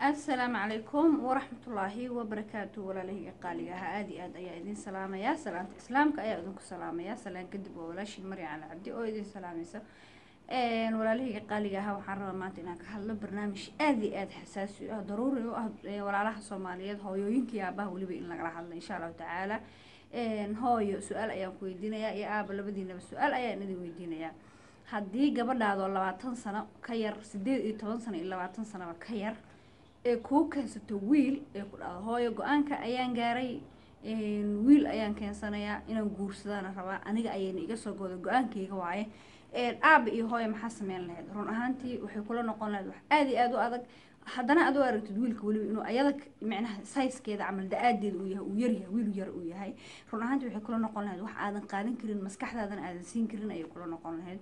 asalaamu calaykum waraxmatullaahi wabarakaatu walaalahayga qaaliga ahaa aada iyo aad ayaa idin salaamayaa salaanta islaamka ayaa idinku salaamayaa salaan kadib waa walaashin marya cali cabdi oo idin salaamaysa walaalahayga qaaliga ahaa waxaan rabaa maanta inaan ka hadlo barnaamij aada iyo aada xasaasi u ah daruuri u ah walaalaha soomaaliyeed hooyooyinka iyo aabaha weliba in lagala hadlo insha allahu tacaala hooyo su-aal ayaan ku weydiinayaa iyo aaba labadiinaba su-aal ayaan idin weydiinayaa haddii gabadhaadoo labaatan sano ka yar sideed iyo toban sano iyo labaatan sanoba ka yar ee kuu keensato wiil ee ku dhahdo hooyo go-aanka ayaan gaaray wiil ayaan keensanayaa inaan guursadaana rabaa aniga ayayna iga soo gooda go-aankayga waaye aaba iyo hooyo maxaa sameyn lahayd run ahaantii waxay kula noqon lahayd wax aada iyo aada u adag haddana aad u aragtid wiilka weliba inuu ayada micnaha sayskeeda camal da-aadeeda uu yahay uu yaryahay wiil yar uu yahay run ahaantii waxay kula noqon lahayd wax aadan qaadan karin maskaxdaadana aadan siin karin ayay kula noqon lahayd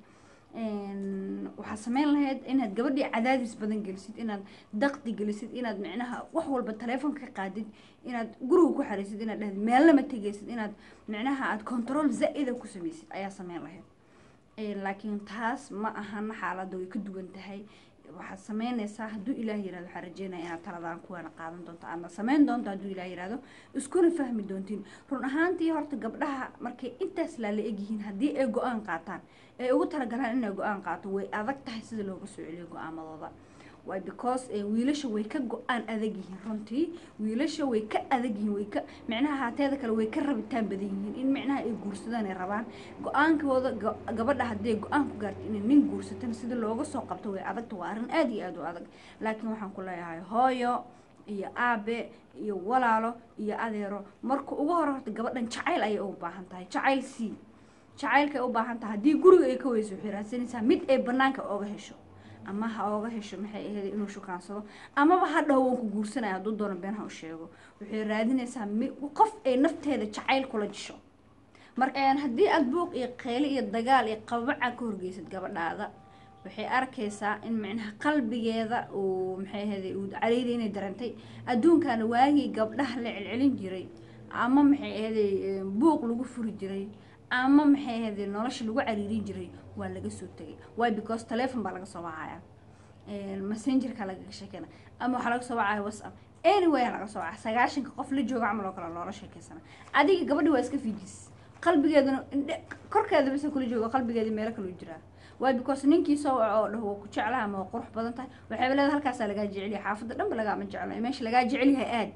waxaad sameyn lahayd inaad gabadhii cadaadis badan gelisid inaad daqdi gelisid inaad micnaha wax walba taleefonka ka qaadid inaad guriga ku xariisid inaad dhahid meellama tegaysid inaad micnaha aad control zaa-ida ku sameysid ayaa sameyn lahayd laakiin taas ma ahana xaaladda way ka duwan tahay waxaad sameynaysaa hadduu ilaah yirahdo waxaa rajeynaya inaad taladaan kuwaana qaadan doonto aadna sameyn doonto hadduu ilaah yirahdo iskuna fahmi doontiin run ahaantii horta gabdhaha markay intaas laala egyihiin haddii ay go-aan qaataan ay ugu talagalaan inay go-aan qaato way adag tahay sida looga soo celiyo go-aamadooda way because wiilasha way ka go-aan adag yihiin runtii wiilasha way ka adag yihiin way ka micnaha haateeda kale way ka rabitaan badan yihiin in micnaha ay guursadaan ay rabaan go-aankooda gabadha hadday go-aan ku gaarto inay nin guursatan sida looga soo qabto way adagta waa arrin aada iyo aada u adag laakiin waxaan ku leeyahay hooyo iyo aabe iyo walaalo iyo adeero marka ugu hore horta gabadhan jacayl ayay u baahan tahay jacayl c jacaylkaay u baahan tahay haddii guriga ay ka weyso waxay raadsanaysaa mid ay banaanka ooga hesho ama ha ooga hesho maxay ahayd inuu shukaansado amaba ha dhaho waan ku guursanaya hadduu doono been ha u sheego waxay raadinaysaa mi qof ay nafteeda jacayl kula jisho marka haddii aada buuq iyo qeyli iyo dagaal iyo qabaca ka horgeysad gabadhaada waxay arkaysaa in micnaha qalbigeeda uu maxay ahayd uu careyda inay darantay adduunkana waagii gabdhaha la celcelin jiray ama maxay ahaday buuq lagu furi jiray ama maxay ahayd nolosha lagu cariirin jiray waa laga soo tegay wy because telefon baa laga soo wacaya messengerka lagaga sheekeyna ama waxaa laga soo wacaya whatsapp anyway laga soo wacaya sagaashanka qof la jooga camal oo kale loola sheekeysana adiga gabadhi waa iska fiijis qalbigeeduna indhe korkeeda basa kula jooga qalbigeeda meelo kaloo jiraa wy because ninkii soo waco oo dhaho waa ku jeclaha ama waa qurux badan tahay waxayba leeda halkaasaa lagaa jecelyahay xaafadda dhanba lagaama jeclo meesha lagaa jecelyahay aad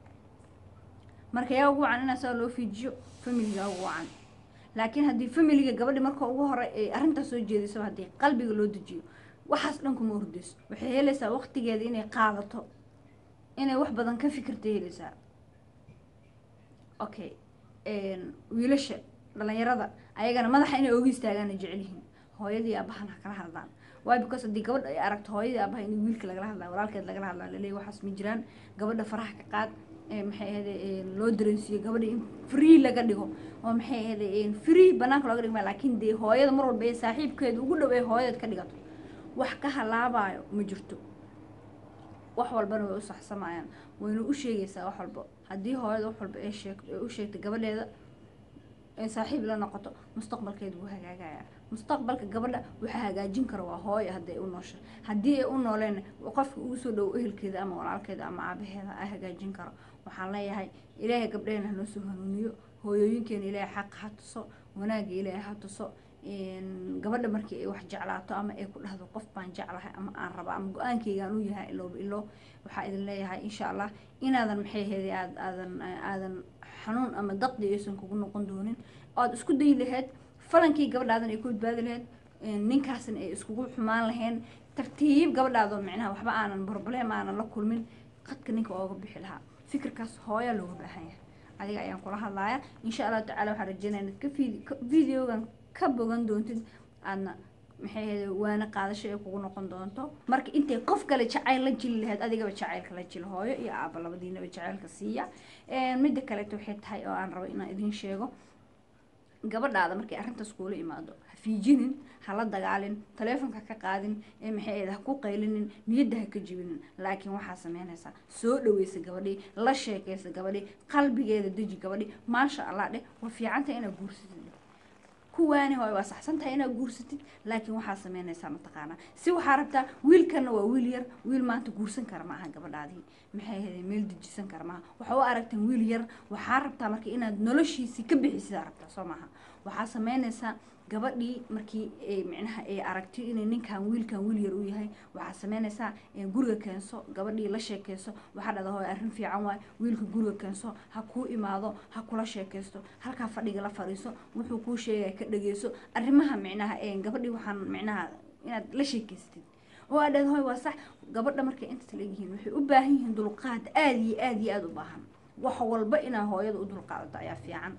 marka yaa ugu wacan inaa saa loo fiijiyo familiga ugu wacan laakiin haddii familiga gabadhi marka ugu hore ay arrintaas soo jeediso haddii qalbiga loo dejiyo waxaas dhan kuma hordeyso waxay helaysaa waqtigeeda inay qaadato inay wax badan ka fikirta helaysaa okay wiilasha dhalinyarada ayagana madaxa inay oga istaagaana jecelyihiin hooyadii aabahan ha kala hadlaan wy because haddii gabadha ay aragto hooyadii aabaha in wiilka lagala hadlaa walaalkeed lagala hadlaa laleeya waxaas ma jiraan gabadha faraha ka qaad maxay ahayde loo dareensiiyo gabadha in free laga dhigo oo maxay ahayde free banaanka looga dhigma laakiin dee hooyada mar walba ee saaxiibkeeda ugu dhow ee hooyadeed ka dhigato wax ka halaabayo ma jirto wax walbana way u saxsamayaan wayna u sheegaysaa wax walba haddii hooyada wax walba ay sheegto ay u sheegto gabadheeda ay saaxiib la noqoto mustaqbalkeeda wuu hagaagaya mustaqbalka gabadha waxaa hagaajin kara waa hooyo hadday u noosha haddii ay u nooleen qofka ugu soo dhowo ehelkeeda ama walaalkeeda ama aabaheeda ay hagaajin karo waxaan leeyahay ilaahay gabdheena hanoo soo hanuuniyo hooyooyinkeena ilaahay xaqa ha tuso wanaagga ilaahay ha tuso gabadha markii ay wax jeclaato ama ay ku dhahdo qof baan jeclahay ama aan raba ama go-aankeygaan u yahay ilooba ilo waxaa idin leeyahay insha allah inaadan maxay ahayd aad aadan aadan xanuun ama daqdi aysan kugu noqon doonin oad isku dayi lahayd falankii gabadhaadan ay ku badbaadi lahayd ninkaasna ay iskugu xumaan lahayn tartiib gabadhaadoo micnaha waxba aanan problem aanan la kulmin qadka ninka ooga bixi lahaa fikirkaas hooyaa looga baahan yahay adiga ayaan kula hadlaaya insha allahu tacala waxaan rajeynaya inaad ka videogan ka bogan doontid aadna maxay ahayd waana qaadasho ay kugu noqon doonto marka intay qof kale jacayl la jili lahayd adigaba jacaylka la jil hooyo iyo aaba labadiinaba jacaylka siiya midda kaleeto waxay tahay oo aan rabo inaan idiin sheego gabadhaada markay arrintaas kuula imaado ha fiijinin hala dagaalin taleefonka ka qaadin ee maxay ahayd ha ku qaylinin niyadda ha ka jibinin laakiin waxaa sameynaysaa soo dhaweysa gabadhii la sheekaysa gabadhii qalbigeeda deji gabadhii maasha allah dheh waa fiicanta inaad guursatid kuwaani hooy waa saxsan tahay inaad guursatid laakiin waxaa sameynaysaa mataqaanaa si waxaa rabtaa wiilkanna waa wiil yar wiil maanta guursan kara maaha gabadhaadii maxay ahayd meel dejisan kara maaha waxaa u aragteen wiil yar waxaa rabtaa marka inaad noloshiisii ka bixisidaa rabtaa soo maaha waxaa sameynaysaa gabadhii markii micnaha ay aragtay inay ninkan wiilkan wiil yar u yahay waxaa sameynaysaa guriga keenso gabadhii la sheekeyso waxaa dhada hooy arrin fiican waay wiilka guriga keenso ha kuu imaado ha kula sheekeysto halkaa fadhiga la fadhiiso wuxuu kuu sheegaya ka dhageyso arrimaha micnaha gabadhii waxaan micnaha inaad la sheekeystid oo aad dhada hooy waa sax gabadha markay intaas leegyihiin waxay u baahan yihiin dulqaad aada iyo aada iyo aada u baahan wax walba inaa hooyada u dulqaadato ayaa fiican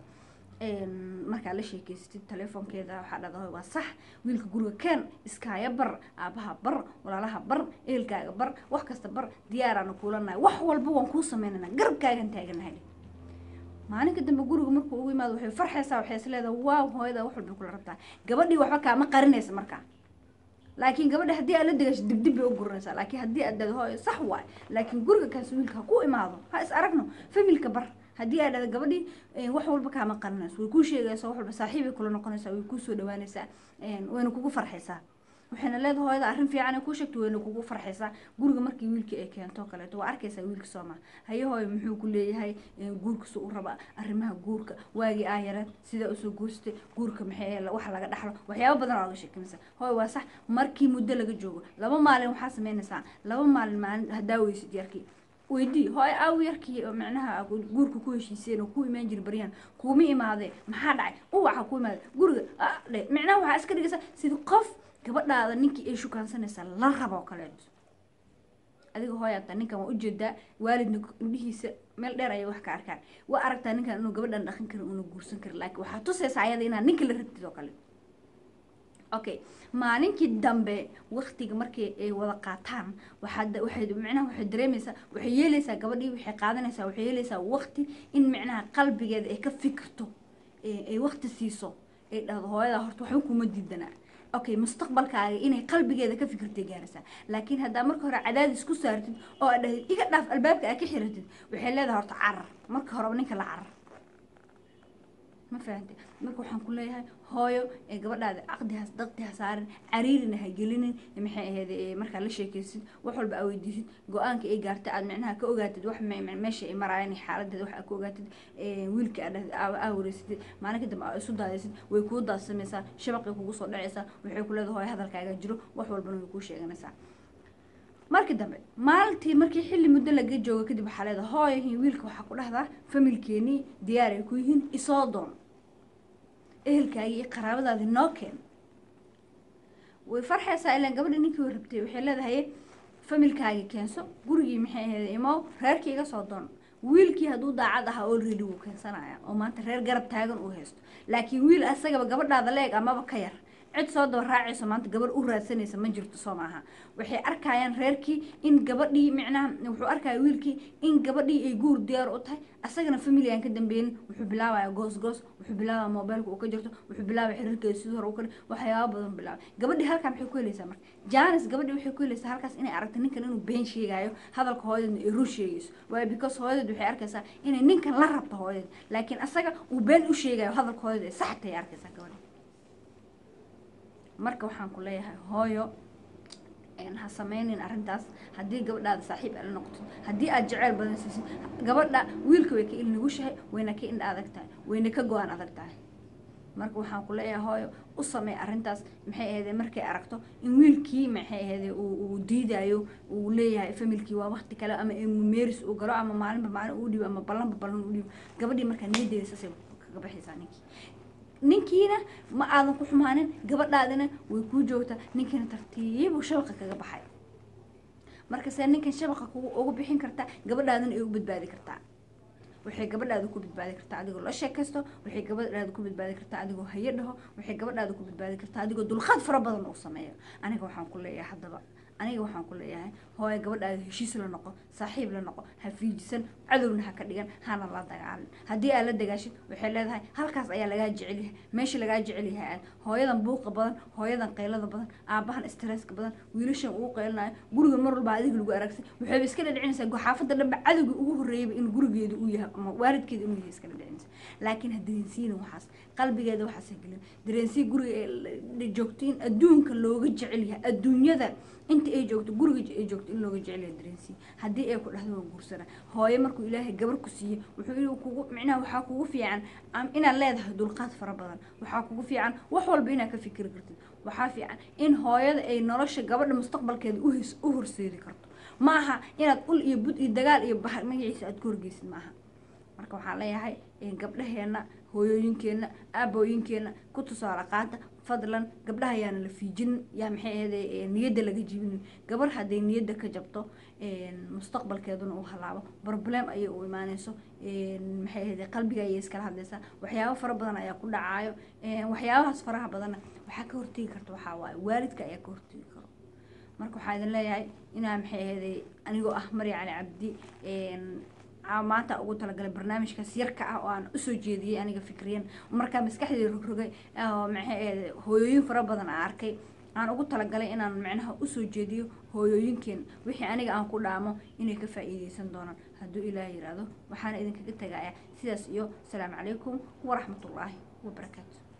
markaa la sheekeysatid telefoonkeeda waxaa dhadahoy waa sax wiilka guriga keen iskaaya bar aabaha bar walaalaha bar ehelkaaga bar wax kasta bar diyaaraana kuulanahay wax walba waan kuu sameynana garabkaagan taaganahay maalinka dambe guriga markuu ugu imaado waxay farxaysaa waxay is leedahay waaw hooyada wax walbay kula rabtaa gabadhii waxba kaama qarinaysa markaa laakiin gabadha haddii aad la degasho dibdib bay u guranaysaa laakiin haddii aad dhado hooyo sax waay laakiin guriga kaas wiilka ha ku imaado ha is aragno familka bar haddii aad dhada gabadhii wax walba kaama qarinayso way kuu sheegaysaa wax walba saaxiibay kula noqonaysaa way kuu soo dhawaanaysaa wayna kugu farxaysaa waxayna leedahay hooyada arrin fiican ay kuu sheegto wayna kugu farxaysaa guriga markii wiilkii ay keento kaleeto waa arkaysaa wiilka sooma haye hooyo muxuu ku leeyahay guurkiisa u raba arrimaha guurka waagii aa yareed sidaa usoo guursatay guurka maxay wax laga dhaxlo waxyaaba badan oo laga sheekinaysa hooyo waa sax markii muddo laga joogo laba maalin waxaa sameynaysaa laba maalin maalin haddaa weysid yarkii weydii hooy aaw yarkii oo micnaha guurka ku heshiiseen oo ku imaan jira baryaan kuuma imaadee maxaa dhacay uwaxa ku imaade guriga dhe micnaha waxaa iska dhigaysa sida qof gabadhaada ninkii ay shukaansanaysaa la rabo oo kaleeto adiga hooyaata ninkan waa ujeedaa waalidna indhihiisa meel dheer ayay wax ka arkaan waa aragtaa ninkan inuu gabadhan dhaqan karin una guursan karin laakiin waxaa tusaysa ayada inaad ninka la rabtid oo kale okay maalinkii dambe waktiga markii ay wada qaataan waxaa waxay micnaha waxay dareemaysaa waxay yeelaysaa gabadhii waxay qaadanaysaa waxay yeelaysaa wakti in micnaha qalbigeeda ay ka fikirto ay wakti siiso ay dhahdo hooyada horta waxba kuma diidanaa okay mustaqbalkaaga inay qalbigeeda ka fikirtay gaaraysaa laakiin haddaa marka hore cadaadis ku saartid oo aad dhahdid iga dhaaf albaabka aad ka xiratid waxay leedahay horta carar marka horeba ninka la carar ma fahantay marka waxaan ku leeyahay hooyo ee gabadhaada caqdihaas daqdiha saarin cariirina ha gelinin maxay ahayd markaa la sheekaysid wax walba aa weydiisid go-aanka ay gaartay aad micnaha ka ogaatid wax meesha ay maraayeen xaaladeeda wax aad ka ogaatid wiilka aa wareysatid maalinka dambe aa isu daadaysid way kuu daadsamaysaa shabaqay kugu soo dhacaysaa waxay ku leedahay hooyo hadalkaaga jiro wax walbana way kuu sheeganaysaa markii dambe maalintii markii xilli muddo laga joogo kadib waxaa leedahay hooyo wiilka waxaa ku dhahdaa familkeenii diyaar ay ku yihiin isoo doon ehelkaagii iyo qaraabadaadii noo keen way farxaysaa ilaan gabadha ninkii way rabtay waxay leedahay familkaagii keenso gurigii maxay ahayd imow reerkii iga soo doon wiilkii hadduu daacad ahaa already wuu keensanaya oo maanta reer garab taagan uu haysto laakiin wiil asagaba gabadhaada leeg amaba ka yar cid soo daba raacayso maanta gabadh u raadsanaysa ma jirto soo maaha waxay arkayaan reerkii in gabadhii micnaha wuxuu arkaya wiilkii in gabadhii ay guur diyaar u tahay asagana family aan ka dambeeynin wuxuu bilaabaya goos goos wuxuu bilaabaya mobileka uu ka jirto wuxuu bilaabaya xiriirkeeda sidii hore u kale waxyaaba badan bilaabay gabadhii halkaa maxay ku helaysaa marka janis gabadhii waxay ku helaysaa halkaas inay aragta ninkan inuu been sheegayo hadalka hooyadeedna ay run sheegayso waayo because hooyadeed waxay arkaysaa inay ninkan la rabto hooyadeed laakiin asaga uu been u sheegayo hadalka hooyadeed ay sax tahay arkaysaa gabadhii marka waxaan ku leeyahay hooyo ha sameynin arrintaas haddii gabadhaada saaxiib aad la noqoto haddii aad jeceyl badan siisid gabadha wiilka way ka ilnugushahay wayna ka indha adag tahay wayna ka go-aan adag tahay marka waxaan ku leeyahay hooyo u sameey arrintaas maxay ahaydee markay aragto in wiilkii maxay ahaydee uu diidayo uu leeyahay familkii waa wakti kale ama meeris uu galo ama maalinba maalin uu dhiibo ama ballanba ballan uu dhiibo gabadhii markaa niyadeeda saasay kaga baxaysaa ninkii ninkiina ma aadan ku xumaanin gabadhaadina way kuu joogtaa ninkiina tartiibu shabaqa kaga baxay markase ninkan shabaqa ugu bixin kartaa gabadhaadina ay u badbaadi kartaa waxay gabadhaada ku badbaadi kartaa adigoo la sheekaysto waxay gabadhaada ku badbaadi kartaa adigoo hayo dhaho waxay gabadhaada ku badbaadi kartaa adigoo dulqaad fara badan uu sameeyo aniga waxaan ku leeyahay haddaba aniga waxaan ku leeyahay hooya gabadhaada heshiis la noqo saaxiib la noqo ha fiijisan cadowna ha ka dhigan hana la dagaalin haddii aad la dagaashid waxay leedahay halkaas ayaa lagaa jecel yahay meesha lagaa jecel yahay aad hooyadan buuqa badan hooyadan qaylada badan aabahan stresska badan wiilashan ugu qaylinayo guriga mar walba adiga lagu aragsay waxayba iska dhadhicinaysaa xaafadda dhanba cadowga ugu horreeyaba in gurigeeda uu yahay ama waalidkeeda inuu yahay iska dhadhicinaysa laakiin ha dareensiinin waxaas qalbigeeda waxaas ha gelin dareensii guriga ee joogto in adduunka looga jecel yahay adduunyada inta ay joogto guriga ay joogto in looga jecel yahay dareensii haddii ay ku dhahdo waa guursana hooyo markuu ilaahay gabar ku siiye wuxuu inuu kugu micnaha waxaa kugu fiican inaad leedahay dulqaad fara badan waxaa kugu fiican wax walba inaad ka fikiri kartid waxaa fiican in hooyada ay nolosha gabadha mustaqbalkeeda u horseedi karto ma aha inaad ul iyo bud iyo dagaal iyo bahar magaciisa aad ku horgeysid maaha marka waxaan leeyahay gabdhaheena hooyooyinkeenna aabooyinkeenna ku tusaale qaata fadlan gabdhaha yaana la fiijinin yaa maxay ahayde niyadda laga jibinin gabar hadday niyadda ka jabto mustaqbalkeeduna uu halaabo problem ayay u imaaneyso maxay ahayde qalbiga ayay iskala hadlaysaa waxyaabo fara badan ayaa ku dhacaayo waxyaabahaas faraha badanna waxaa ka hortegi karta waxaa waaye waalidka ayaa ka hortegi karo marka waxaa idin leeyahay inaa maxay ahayde anigoo ah marya cali cabdi maanta ugu talagalay barnaamijkaas yarka ah oo aan usoo jeediyey aniga fikriyan markaa maskaxdii rogrogay maxay hooyooyin fara badan aan arkay aan ugu talagalay inaan macnaha usoo jeediyo hooyooyinkeen wixii aniga aan ku dhaamo inay ka faa'iideysan doonaan hadduu ilaah yiraahdo waxaana idinkaga tagaya sidaas iyo asalaamu calaykum waraxmatullaahi wabarakaatu